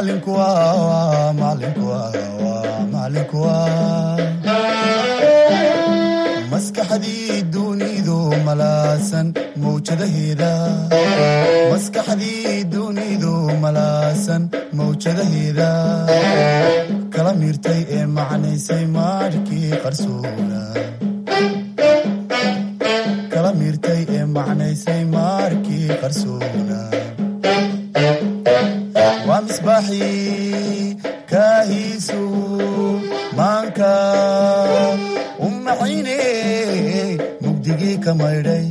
maalinku waa maalinku waa maalinku waa maskaxdii dunidu malaasan mawjadaheeda maskaxdii dunidu malaasan mawjadaheeda kala miirtay ee macnaysay maarhkii qarsoona kala miirtay ee macnaysay maarkii qarsoona waa misbaaxii kaahiisu maanka u maxayne mugdigii ka maydhay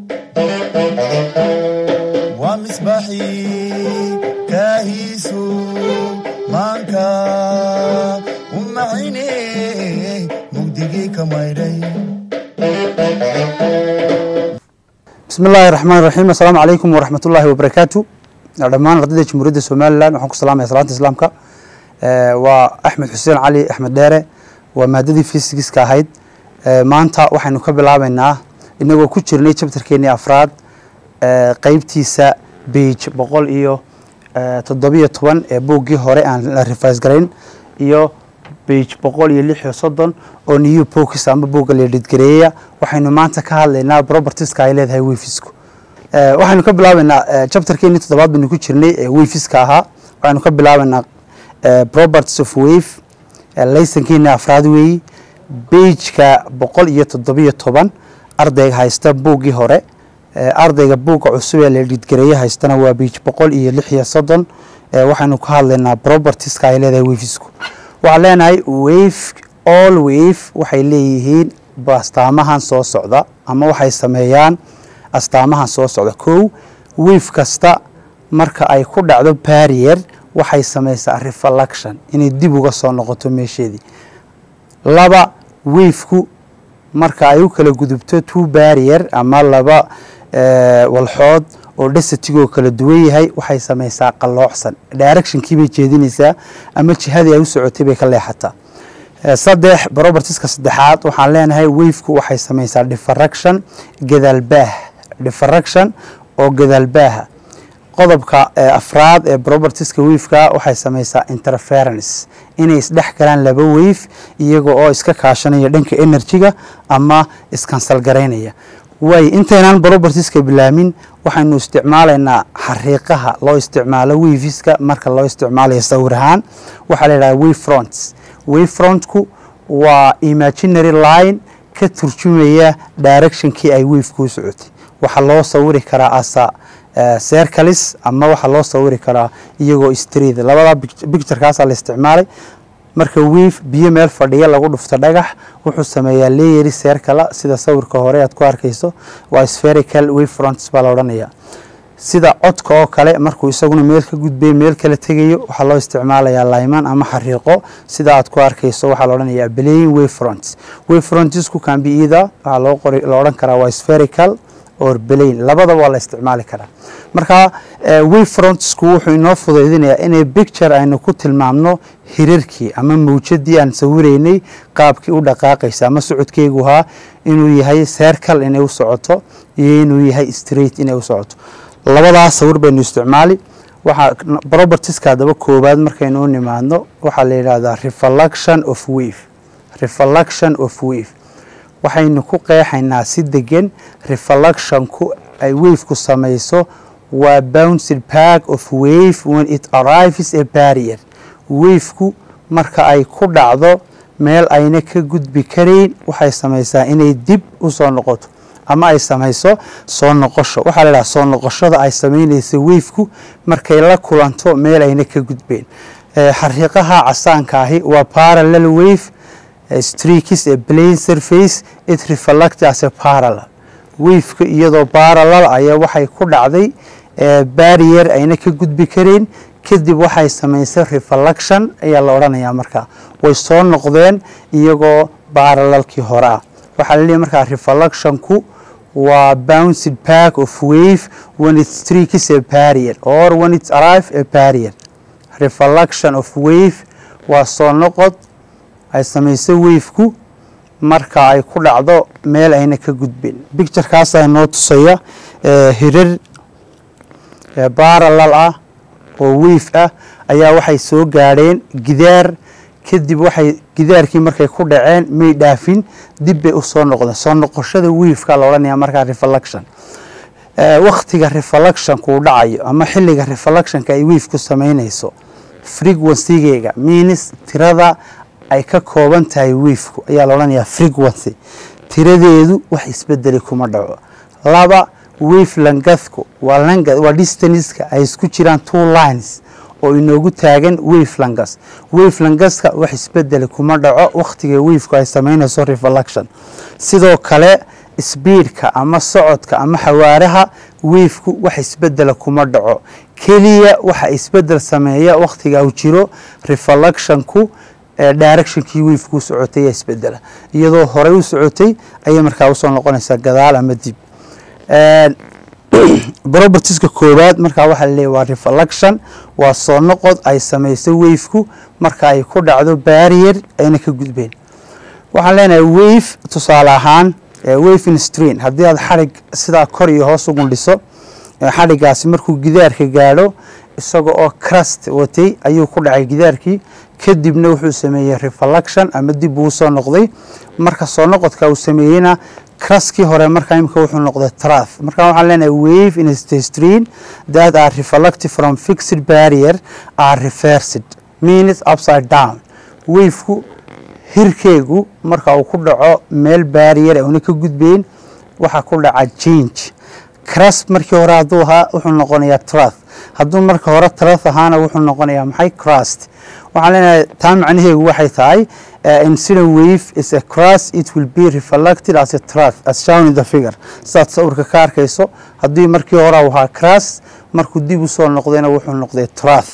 waa misbaaxii kaahiisu maanka u maxayne mugdigii ka maydhay bismi illaahi raxmaan raxiim assalaamu calaykum waraxmat ullaahi wabarakaatu dhammaan ardayda jamhuuriyadda somalilan waxaan ku salaamaya salaanta islaamka waa axmed xuseen cali axmed dheere waa maadadii fysigiska ahayd maanta waxaynu ka bilaabeynaa inagoo ku jirnay jabtarkeenii afraad qeybtiisa beige boqol iyo toddobiyo toban ee buuggii hore aan la rifais garayn iyo beige boqol iyo lix iyo soddon oo new bokis ama buugga leedhidgareeya waxaynu maanta ka hadlaynaa propertieska ay leedahay wefisku waxaynu ka bilaabeynaa chapterkeenii toddobaad baynu ku jirnay ee weyfiska ahaa waxaynu ka bilaabeynaa properties of wave laysankeeni afraad weeyi beigeka boqol iyo toddobiyo toban ardayga haysta buuggii hore ardayga buugga cusub ee leedhidgareeye haystana waa beige boqol iyo lix iyo soddon waxaynu ka hadlaynaa propertieska ay leedahay wefisku waxaan leenahay wave all wave waxay leeyihiin astaamahan soo socda ama waxay sameeyaan astaamahan soo socda kow wave kasta marka ay ku dhacdo barrier waxay samaysaa reflection inay dib uga soo noqoto meesheedii laba wafeku marka ay u kala gudubto two barrier ama laba walxood oo dhesatigoo kala duwan yahay waxay samaysaa qalloocsan directionkii bay jeedinaysaa ama jihadii ay u socotay bay ka leexataa saddex propertieska saddexaad waxaan leenahay wafeku waxay samaysaa diffraction gadaalbaah diffraction oo gadaalbaaha qodobka afraad ee propertieska wafeka waxay samaysaa interference inay isdhex galaan laba wave iyaga oo iska kaashanaya dhanka energy-ga ama iskansal garaynaya waay intaynaan propertieska bilaamin waxaynu isticmaalaynaa xariiqaha loo isticmaalo wafiska marka loo isticmaalayo sawir ahaan waxaa la yidhaha wave fronts wave frontku waa imaginary line ka turjumaya directionkii ay wafeka u socotay waxaa loo sawiri karaa asa sercalis ama waxaa loo sawiri karaa iyagoo street labada bicturekaasaa la isticmaalay marka wave biyo meel fadhiya lagu dhufto dhagax wuxuu sameeyaa leeyeri sercala sida sawirka hore aad ku arkayso waa spherical wave fronts baa la odhanaya sida codka oo kale markuu isaguna meel ka gudbay meel kala tegayo waxaa loo isticmaalayaa layman ama xariiqo sida aad ku arkayso waxaa la odhanayaa playing wave fronts wave frontsku can be either waxaa loo qori la odhan karaa waa spherical or belayn labadaba waa la isticmaali karaa marka wave frontsku wuxuu inoo fudaydinayaa inay bicture aynu ku tilmaamno hirarkii ama mawjadii aan sawiraynay qaabkii u dhaqaaqaysa ama socodkeygu ahaa inuu yahay sercal inay u socoto iyo inuu yahay straight inay u socoto labadaas sawir baynu isticmaali waxaa propertieska haddaba koowaad markaynu u nimaadno waxaa la yidhaahdaa reflection of wave reflection of wave waxaynu ku qeexaynaa si degan reflectionku ay wafeku samayso waa bounced back of wave when it arrives a barrier wafeku marka ay ku dhacdo meel ayna ka gudbi karayn waxay samaysaa inay dib u soo noqoto ama ay samayso soo noqosho waxaa la idhaha soo noqoshada ay samaynaysa wafeku markay la kulanto meel ayna ka gudbeyn xariiqaha casaanka ahi waa parallel wave streakis a plane surface it reflect as a parallel wafeka iyadoo parallel ayaa waxay ku dhacday barrier ayna ka gudbi karayn kadib waxay samaysay reflection ayaa la odhanayaa markaa way soo noqdeen iyagoo parallelkii hore ah waxaa la leeyahy markaa reflectionku waa bounced back of wave when it streakis a barrier or when it arrive a barrier reflection of wave waa soo noqod ay samayso wafeku marka ay ku dhacdo meel ayna ka gudbin bicturekaasaa inoo tusaya hirar baralal ah oo wave ah ayaa waxay soo gaadheen gidaar kadib waxay gidaarkii markay ku dhaceen may dhaafin dib bay usoo noqdeen soo noqoshada wiifka la odhanaya markaa reflection waktiga reflectionku uu dhacayo ama xilliga reflectionka ay wiifku samaynayso frequencygeega means tirada ay ka kooban tahay wiifku ayaa la odhanayaa frequency tiradeedu wax isbedeli kuma dhaco laba wave langathku waa langa waa distanceska ay isku jiraan two lines oo inoogu taagan wave langas wave langaska wax isbedeli kuma dhaco wakhtiga wavku ay samaynayso reflection sidoo kale sbiidka ama socodka ama xawaaraha wavku wax isbedela kuma dhaco keliya waxa isbedel sameeya wakhtiga uu jiro reflectionku directionkii wavku u socotay ayaa isbedela iyadoo horey u socotay ayay markaa usoo noqonaysaa gadaal ama dib propertieska koowaad markaa waxaa laleeyahy waa reflection waa soo noqod ay samayso wavku marka ay ku dhacdo barrier ayna ka gudbeen waxaan leenahay wave tusaale ahaan wave in strain haddii aad xadhig sidaa kor iyo hoos ugun dhiso xadhigaasi markuu gidaarka gaadho isaga oo crust watay ayuu ku dhacay gidaarkii kadibna wuxuu sameeyey reflection ama dib uu soo noqday marka soo noqodka uu sameeyeyna cruskii hore markaa imika wuxuu noqday trath marka waxaan leenahay wave in strain that are reflected from fixed barrier are reversed means upside down waveku hirkeegu marka uu ku dhaco meel barrier una ka gudbeyn waxaa ku dhaca change crust markii hore hadduu ahaa wuxuu noqonayaa trath hadduu marka hore trath ahaana wuxuu noqonayaa maxay crust waxaan leenahay taa macnaheegu waxay tahay incident wave is a crust it will be reflected as a trath as shown in the figure sidaad sawirka ka arkayso haddii markii hore uu ahaa crust markuu dib u soo noqdayna wuxuu noqday trath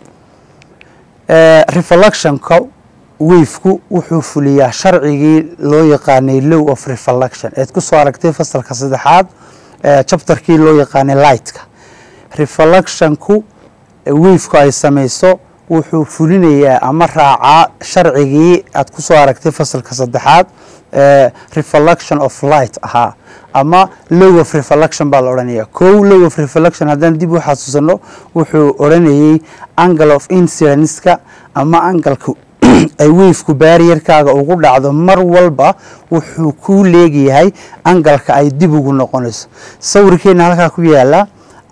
reflectionka wavku wuxuu fuliyaa sharcigii loo yaqaanay low of reflection eed ku soo aragtay fasalka saddexaad chapterkii loo yaqaanay lightka reflectionku wavku ay samayso wuxuu fulinayaa ama raacaa sharcigii aad ku soo aragtay fasalka saddexaad reflection of light ahaa ama low of reflection baa la odhanaya kow low of reflection haddaan dib u xasuusano wuxuu odhanayey angle of incidenska ama angalka ay wavku barrierkaaga ugu dhacdo mar walba wuxuu ku leegyahay angalka ay dib ugu noqonayso sawirkeena halkaa ku yaala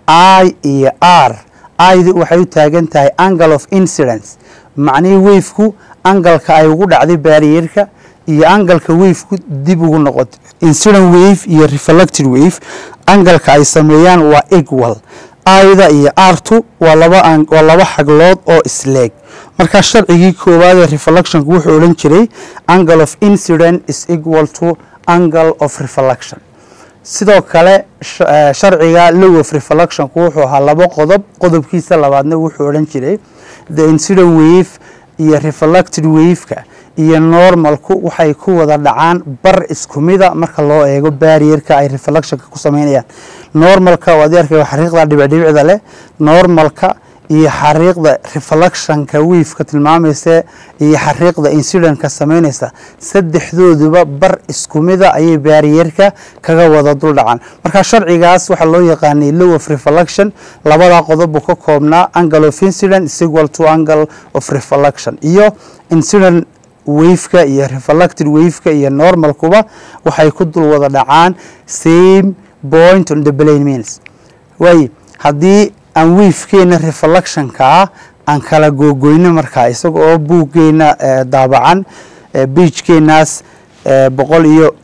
i iyo r id waxay u taagan tahay angle of incidence macnihii wavku angalka ay ugu dhacday barrierka iyo angalka wavku dib ugu noqoto incident wave iyo reflected wave angalka ay sameeyaan waa equal ida iyo artu waa laba waa laba xaglood oo isleeg markaa sharcigii koowaad ee reflectionku wuxuu odhan jiray angle of incident is equal to angle of reflection sidoo kale sharciga low of reflectionku wuxuu ahaa laba qodob qodobkiisa labaadna wuxuu odhan jiray the incident wave iyo reflected waveka iyo normalku waxay ku wada dhacaan bar isku mida marka loo eego barrierka ay reflectionka ku sameynayaan normalka waad arkaya xariiqda dhibicdhibicda leh normalka iyo xariiqda reflectionka waveka tilmaamaysa iyo xariiqda incidentka sameynaysa saddexdooduba bar isku mida ayay barrierka kaga wada dul dhacaan marka sharcigaas waxaa loo yaqaanay low of reflection labada qodob buu ka koobnaa angle of incident is equal to angle of reflection iyo incident waveka iyo reflected waveka iyo normalkuba waxay ku dul wada dhacaan same point on the plane means waay haddii aan wavkeena reflectionka ah aan kala googoyno markaa isaga oo buuggeena daabacan biijkeenaas boqol iyo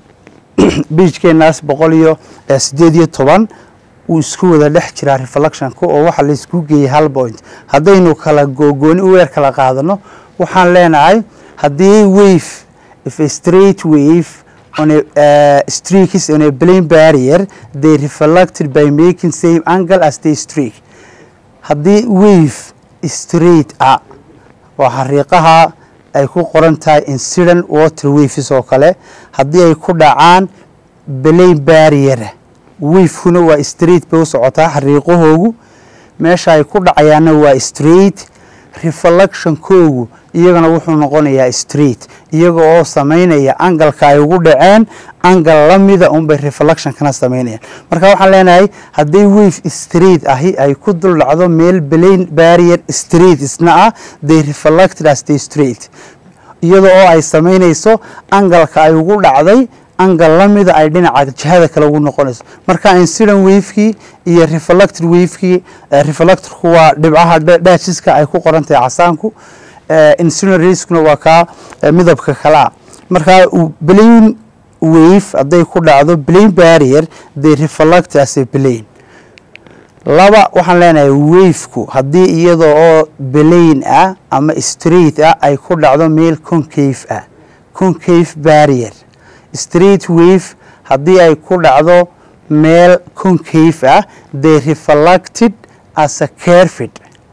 biijkeenaas boqol iyo sideed iyo toban uu isku wada dhex jiraa reflectionka oo waxa laysku geeyey hal point haddaynu kala googooni u weer kala qaadano waxaan leenahay haddii wave if a straight wave on a uh, streak is on a plane barrier they reflected by making same angle as the streak haddii wave straight ah waa xariiqaha ay ku qoran tahay incident water waves oo kale haddii ay ku dhacaan plane barrier wavekuna waa straight bay u socotaa xariiqahoogu meesha ay ku dhacayaanna waa straight reflectionkoogu iyagana wuxuu noqonayaa street iyaga oo samaynaya angalka ay ugu dhaceen angal lamida unbay reflectionkana samaynayaan marka waxaan leenahay hadday wave street ahi ay ku dul dhacdo meel blain barrier street isna ah they reflected as the street iyada oo ay samaynayso angalka ay ugu dhacday angal lamida ay dhinaca jihada kale ugu noqonayso marka incident wavekii iyo reflected wavekii reflectorku waa dhibcaha dhaajiska ay ku qoran tahay casaanku incident racekuna waa kaa midabka kalea marka blain wave hadday ku dhacdo blain barrier they reflect as a blain laba waxaan leenahay waveku haddii iyada oo blain ah ama street ah ay ku dhacdo meel concave ah concave barrier street wave haddii ay ku dhacdo meel concave ah they reflected as a carfid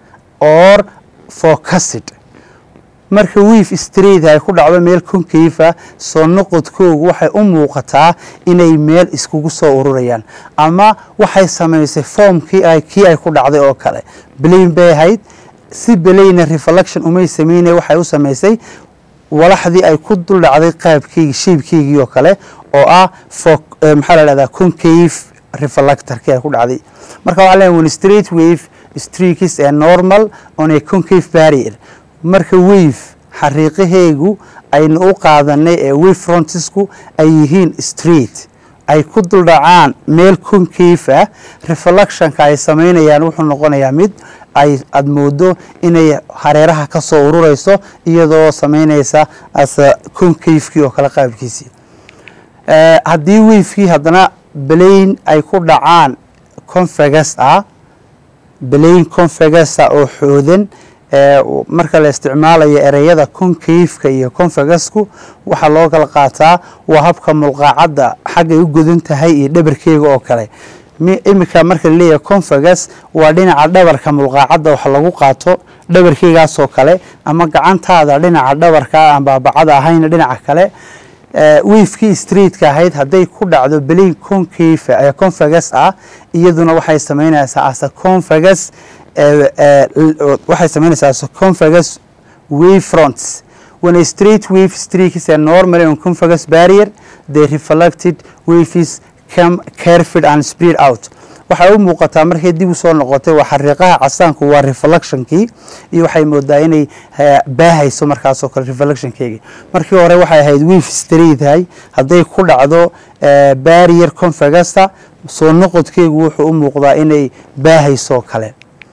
or focused marka wave street ay ku dhacdo meel concave ah soo noqodkoogu waxay u muuqataa inay meel iskugu soo ururayaan ama waxay samaysay foomkii kii ay ku dhacday oo kale blain bay ahayd si belayna reflection umay sameynay waxay u samaysay walaxdii ay ku dul dhacday qaabkeygii shaybkeygii oo kale oo ah maxaa la dhahdaa concave reflectorkii ay ku dhacday marka waxaa leeyahay when straight wave streaks a normal on a concave barrier marka wave xariiqaheegu aynu u qaadanay ee wave frontisku ay yihiin street ay ku dul dhacaan meel concave ah reflectionka ay samaynayaan wuxuu noqonayaa mid ay aada moodo inay hareeraha ka soo ururayso iyadoo samaynaysa asa concavekii oo kale qaabkiisii haddii wavekii haddana blain ay ku dhacaan convegas ah blain convegasa oo xoodan marka la isticmaalayo ereyada concaveka iyo convegasku waxaa loo kala qaataa waa habka mulqaacadda xaggay u godan tahay iyo dhabarkeega oo kale iminka marka laleeyahay convegas waa dhinaca dhabarka mulqaacadda wax lagu qaato dhabarkeygaasoo kale ama gacantaada dhinaca dhabarka aan baabacada ahayn dhinaca kale wavekii streetka ahayd hadday ku dhacdo blain concave ee convegas ah iyaduna waxay samaynaysaa asa convegas waxay samaynaysaa asa convegas wave fronts when a straight wave streaks are normally on convegas barrier they reflected waves come carefid and spread out waxay u muuqataa markay dib u soo noqotay waa xariiqaha casaanku waa reflectionkii iyo waxay moodaa inay baahayso markaasoo kale reflectionkeygii markii hore waxay ahayd wave streethay hadday ku dhacdo barrier convegasta soo noqodkeegu wuxuu u muuqdaa inay baahayso kale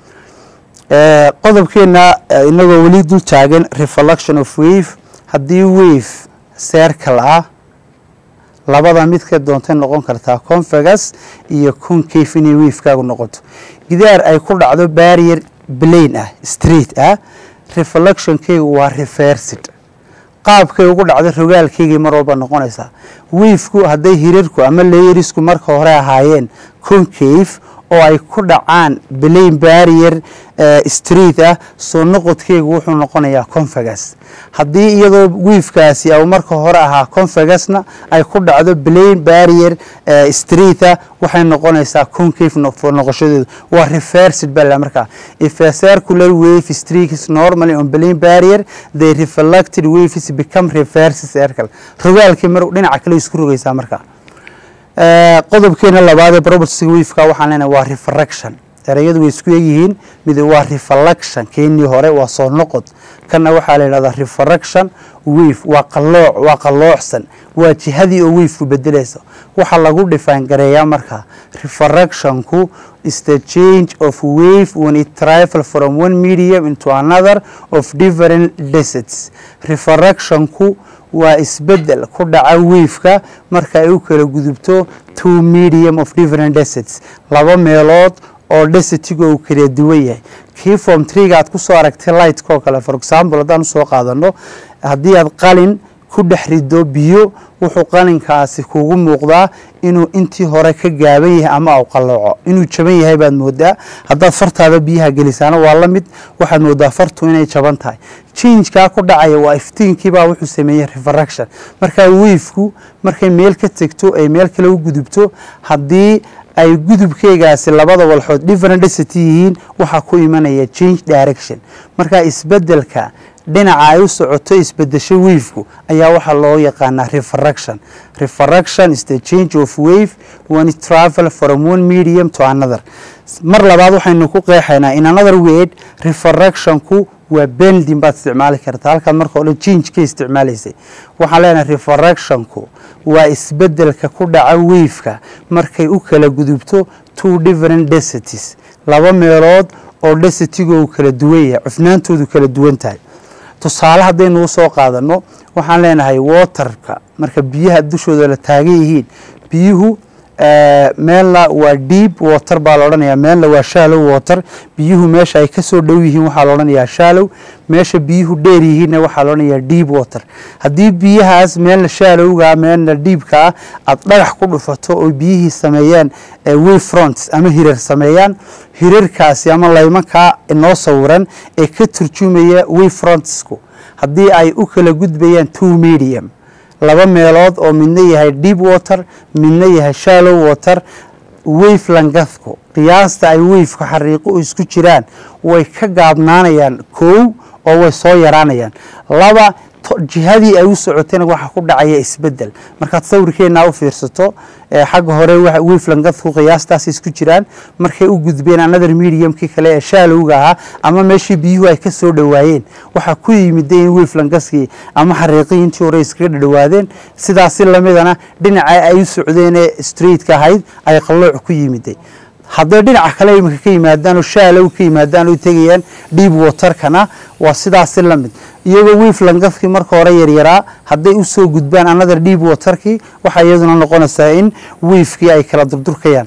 qodobkeena inagoo weli dul taagan reflection of wave haddii wave circle ah labada midka doontay noqon kartaa convegas iyo concave inay wavekaagu noqoto gidaar ay ku dhacdo barrier blain ah street ah reflectionkeygu waa reversid qaabkay ugu dhacdo rogaalkeygii mar walba noqonaysaa wavku hadday hirarku ama leyerisku marka hore ahaayeen concave oo ay ku dhacaan blain barrier street ah soo noqodkeygu wuxuu noqonayaa convegas haddii iyadoo wiifkaasi au marka hore ahaa convegasna ay ku dhacdo blain barrier street ah waxay noqonaysaa concave noqoshadeedu waa reversid bala markaa if a circular wave streaks normally on blain barrier they reflected waves become reverse circle rogaalkii mar dhinaca kale isku rogaysaa markaa qodobkeena labaad ee propertiga waveka waxaan leenahay waa refraction ereyadu way isku egyihiin mid waa reflection keenii hore waa soo noqod kana waxaa la yidhahdaa refraction wave waa qalooc waa qalloocsan waa jihadii oo wavku bedelaysa waxaa lagu define gareeyaa markaa refractionku is the change of wave when it travel from one medium into another of different desets refractionku waa isbedel ku dhaca waveka marka ay u kala gudubto two medium of different desets laba meelood oo desetiga uu kala duwan yahay kii form triga aad kusoo aragtay lightka oo kale for example haddaan usoo qaadano haddii aad qalin ku dhex rido biyo wuxuu qalinkaasi kugu muuqdaa inuu intii hore ka gaaban yahay ama u qalooco inuu jaban yahay baad moodaa haddaad fartaada biyaha gelisaana waa la mid waxaad moodaa fartu inay jaban tahay jinjkaa ku dhacaya waa iftiinkiibaa wuxuu sameeyey refraction markaa wavku markay meel ka tegto ay meel kale u gudubto haddii ay gudubkeegaasi labada walxood different density yihiin waxaa ku imanaya change direction marka isbedelka dhinaca ay u socoto isbedesho wavku ayaa waxaa loo yaqaanaa refraction refraction is the change of wave when it travel from one medium to another mar labaad waxaynu ku qeexaynaa in another word refractionku waa bending baad isticmaali kartaa halkaad marka o dhan change ka isticmaalaysay waxaan leenahay refractionku waa isbedelka ku dhaca waveka markay u kala gudubto two different densities laba meelood oo densitygo kala duwan yahay cufnaantoodu kala duwan tahay tusaale haddaynu usoo qaadano waxaan leenahay waterka marka biyaha dushooda la taagan yihiin biyuhu meelna waa deep water baa la odhanayaa meelna waa shallow water biyuhu meesha ay kasoo dhow yihiin waxaa la odhanayaa shallow meesha biyuhu dheer yihiinna waxaa la odhanayaa deep water haddii biyahaas meelna shallowga meelna deepka ah aad dhagax ku dhufato oo biyihii sameeyaan wave fronts ama hirar sameeyaan hirarkaasi ama laymankaa inoo sawiran ee ka turjumaya wave frontsku haddii ay u kala gudbayaan two medium laba meelood oo midna yahay deep water midna yahay shallow water wave langathku qiyaasta ay waveka xariiqo isku jiraan way ka gaabnaanayaan kow oo way soo yaraanayaan laba jihadii ay u socotayna waxaa ku dhacaya isbedel markaad sawirkeenaa u fiirsato xagga hore wave langathku qiyaastaas isku jiraan markay u gudbeen another mediumkii kale ee shaalowga ahaa ama meeshii biyuhu ay ka soo dhowaayeen waxaa ku yimida in wave langaskii ama xariiqii intii hore iskaga dhadhowaadeen sidaasi lamidana dhinaca ay u socdeenee straightka ahayd ay qallooc ku yimiday hadday dhinaca kale iminka ka yimaadaan oo shaalow ka yimaadaan oo tegayaan deep waterkana waa sidaasi la mid iyagoo wiif langafkii marka hore yaryaraa hadday usoo gudbaan another deep waterkii waxaa iyaduna noqonaysaa in wiifkii ay kala durdurkayaan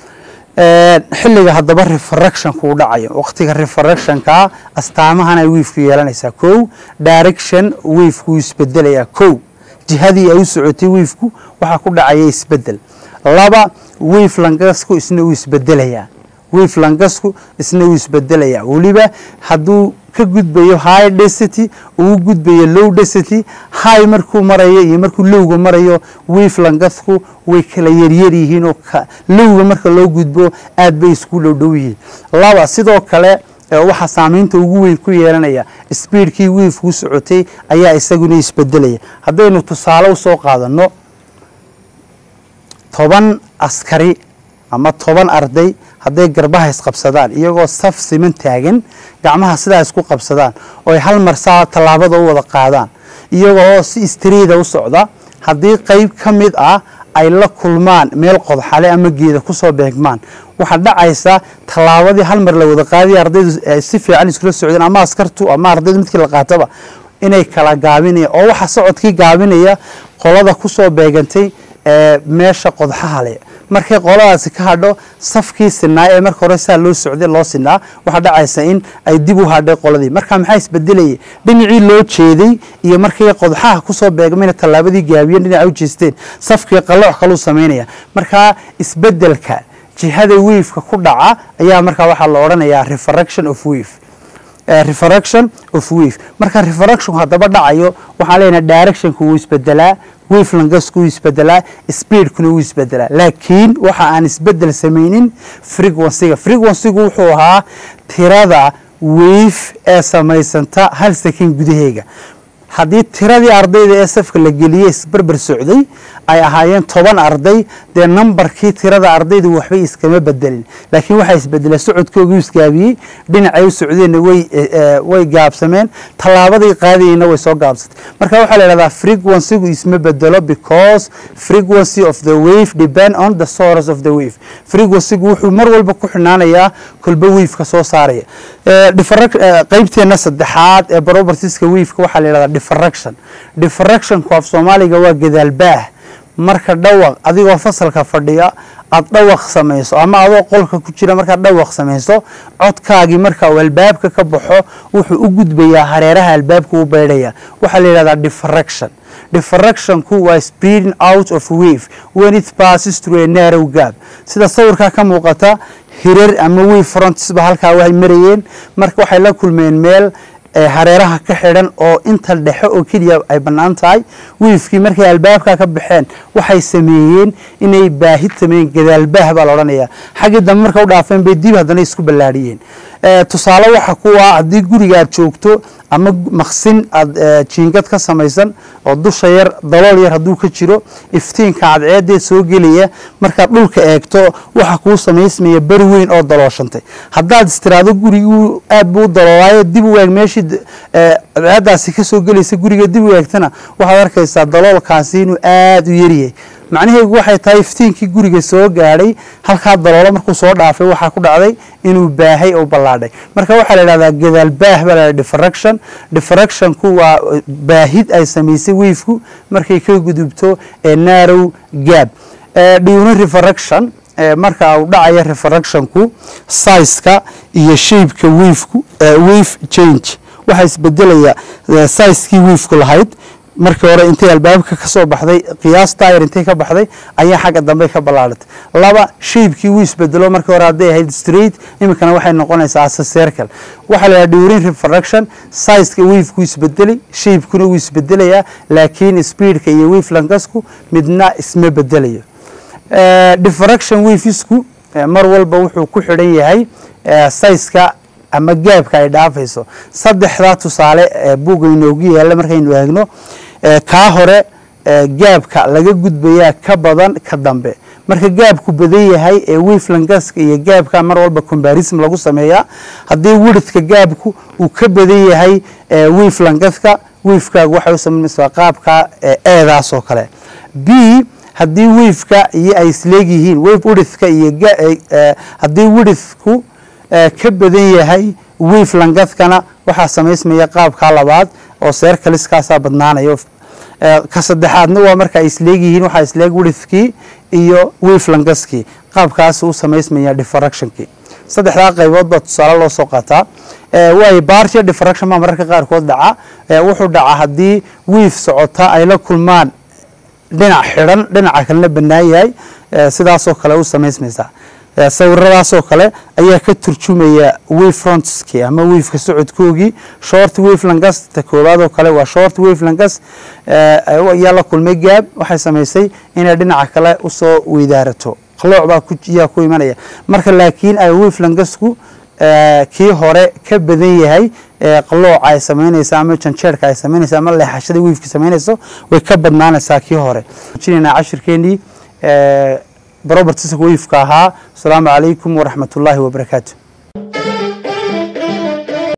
xilliga haddaba refractionku u dhacayo waqtiga refractionkaa astaamahan ay wiifku yeelanaysaa kow direction wiifku isbedelayaa kow jihadii ay u socotay wiifku waxaa ku dhacaya isbedel laba wiif langasku isna uu isbedelayaa wiif langasku isna uu isbedelayaa weliba hadduu ka gudbayo high density uu gudbayo low density high markuu marayo iyo markuu lowga marayo wiif langasku way kala yaryar yihiin oo lowga marka loo gudbo aad bay isku dhowdhow yihiin laba sidoo kale waxaa saamaynta ugu weyn ku yeelanaya speedkii wiifkuu socotay ayaa isaguna isbedelaya haddaynu tusaale usoo qaadano toban askari ama toban arday hadday garbaha isqabsadaan iyagoo saf siman taagan gacmaha sidaa isku qabsadaan oo ay hal mar saa tallaabada u wada qaadaan iyagoo si istriida u socda haddii qeyb ka mid ah ay la kulmaan meel qodxale ama geeda kusoo beegmaan waxaa dhacaysa tallaabadii hal mar la wada qaadiya ardaydu si fiican iskula socdeen ama askartu ama ardaydu midkii la qaataba inay kala gaabinaya oo waxa socodkii gaabinaya qolada kusoo beegantay meesha qodxaha leh markay qoladaasi ka hadho safkii sinaa ee marka hore saa loo socday loo sinaa waxaa dhacaysa in ay dib u hadhay qoladii marka maxaa isbedelayay dhinacii loo jeeday iyo markay qodxaha kusoo beegmayna tallaabadii gaabiyeen dhinaca u jeesteen safkii qalooc kaluu samaynaya markaa isbedelka jihada waveka ku dhaca ayaa markaa waxaa la odhanayaa refraction of wave refraction of wave marka refractionku haddaba dhacayo waxaan leenahay directionku wuu isbedelaa wave langasku wuu isbedelaa speedkuna wuu isbedelaa laakiin waxa aan isbedel samaynin frequencyga frequencygu wuxuu ahaa tirada wave ee samaysanta hal second gudaheega haddii tiradii ardayda ee safka la geliyey isbarbar socday ay ahaayeen toban arday dee nambarkii tirada ardaydu waxbay iskama bedelin laakiin waxaa isbedelay socodkoogii isgaabiyey dhinacay u socdeenna way gaabsameen tallaabadii qaadayeyna way soo gaabsatay marka waxaa la idhahdaa frequencygu isma bedelo because frequency of the wave depend on the source of the wave frequencygu wuxuu mar walba ku xinaanayaa kolba waveka soo saaraya qaybteena saddexaad ee propertieska waveka waxaa la yidhahdaa diffraction diffractionku af soomaaliga waa gadaalbaah marka dhawaq adigoo fasalka fadhiya aada dhawaq samayso ama adoo qolka ku jira markaad dhawaq samayso codkaagii marka uu albaabka ka baxo wuxuu u gudbayaa hareeraha albaabka u beydhaya waxaa la yidhahdaa diffraction diffractionku waa speeding out of wave when it passes through a narrow gap sida sawirkaa ka muuqata hirar ama wave frontsba halkaa way marayeen marka waxay la kulmeen meel hareeraha ka xidhan oo inta dhexe oo keliya ay bannaan tahay wiifkii markay albaabka ka baxeen waxay sameeyeen inay baahid sameeyeen gadaalbaah baa la odhanayaa xaggii dambe marka u dhaafeen bay dib haddana isku ballaadhiyeen tusaale waxa kuwa haddii guriga aad joogto ama maqsin aad jiingad ka samaysan oo dusha yar dalool yar hadduu ka jiro iftiinka cadceedeed soo gelaya markaad dhulka eegto waxa kuu samaysmaya beri weyn oo dalooshantay haddaad istiraado guriguu aad buu u daloolaayo dib u eeg meeshii cadceedaasi ka soo gelaysa guriga dib u eegtana waxaad arkaysaa daloolkaasi inuu aada u yaryahay macnaheedu waxay tahay iftiinkii guriga soo gaadhay halkaa daloolo markuu soo dhaafay waxaa ku dhacday inuu baahay oo ballaadhay marka waxaa la idhahdaa gadaal baah baa la diffraction diffractionku waa baahid ay samaysay wiifku markay ka gudubto narrow gab dhiwno refraction marka uu dhacaya refractionku sizeka iyo shapeka wiifku wave change waxaa isbedelaya sizekii wiifku lahayd markii hore intay albaabka ka soo baxday qiyaas taayar intay ka baxday ayaa xagga dambe ka ballaadatay laba shaybkii wuu isbedelo markii hore hadday ahayd straight iminkana waxay noqonaysaa asa circle waxaa la yidhaha during refraction sizeka wavekuu isbedelay shaybkuna wuu isbedelayaa laakiin speedka iyo wave lankasku midna isma bedelayo diffraction wavesku mar walba wuxuu ku xidhan yahay sizeka ama gaabka ay dhaafayso saddexdaa tusaale buugga inoogu yaalla markaynu eegno kaa hore gaabka laga gudbayaa ka badan ka dambe marka gaabku badan yahay ee weflangaska iyo gaabka mar walba combarism lagu sameeyaa haddii widhka gaabku uu ka badan yahay weflangaska wefkaagu waxay u samaynaysaa qaabka eedaas oo kale b haddii wefka iyo ay isleegyihiin wef widhka iyo haddii widhku ka badan yahay weflangadkana waxaa samaysmaya qaabka labaad oo seerkaliskaasaa badnaanayo ka saddexaadna waa marka ay isleegyihiin waxaa isleeg widhkii iyo weflangaskii qaabkaas u samaysmaya diffractionkii saddexdaa qaybood baa tusaale loo soo qaataa waayo bartia diffraction baa mararka qaarkood dhaca wuxuu dhacaa haddii wiif socota ay la kulmaan dhinac xidhan dhinaca kalena bannaan yahay sidaasoo kale u samaysmaysaa sawiradaasoo kale ayaa ka turjumaya wefrontski ama wefka socodkoogii short wefelangas ta koowaad oo kale waa short wefelangas ayaa la kulmay gaab waxay samaysay inay dhinaca kale usoo weydaarato qalooc baa yaa ku imanaya marka laakiin ay wefelangasku kii hore ka badan yahay qalooca ay samaynaysa ama janjeerka ay samaynaysa ama leexashada wefki samaynayso way ka badnaanaysaa kii hore jinayna cashirkeenii robertska wefka ahaa asalaamu calaykum waraxmat ullaahi wabarakaatu